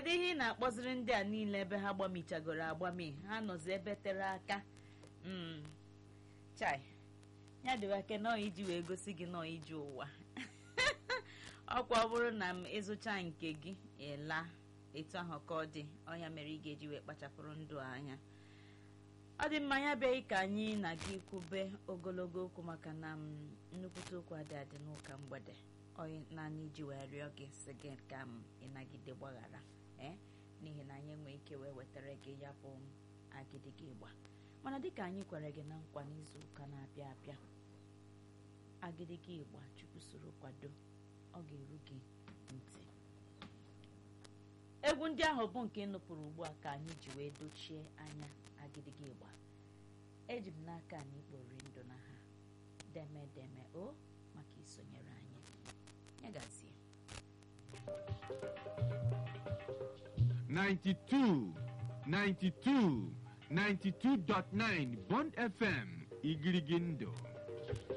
kedu ihe ị na-akpọziri ndị a niile ebe ha gbamichagoro agbami ha nọzi ebe tere aka Mm. chai ya dịwa ke nọọ iji wee gosi gị nọọ iji ụwa ọkwa ọ bụrụ na m ịzụcha nke gị ịla etu ahụ ka ọ dị ọnya mere ị ga-eji wee kpachapụrụ ndụ anya ọ dị mma ya bịaghị ka anyị na gị kwube ogologo okwu maka na m nnukwute okwu adị adị n'ụka mgbede onye naanị iji wee rịọ gị si gị ka m ịnagide gbaghara ee n'ihi na anyị enwe ike wee wetara gị ya bụ agịdịga ịgba mana dịka anyị kwere gị na nkwa n'izu ụka na-abịa abịa agịdịga ịgba chukwu soro kwado ọ ga-eru gị ntị egwu ndị ahụ bụ nke nụpụrụ ugbu a ka anyị ji wee dochie anya agịdịga ịgba eji m n'aka na ikpori ndụ na ha deme deme o maka isonyere anyị ya gazie 92, 92, 92.9 Bond FM, Igirigindo.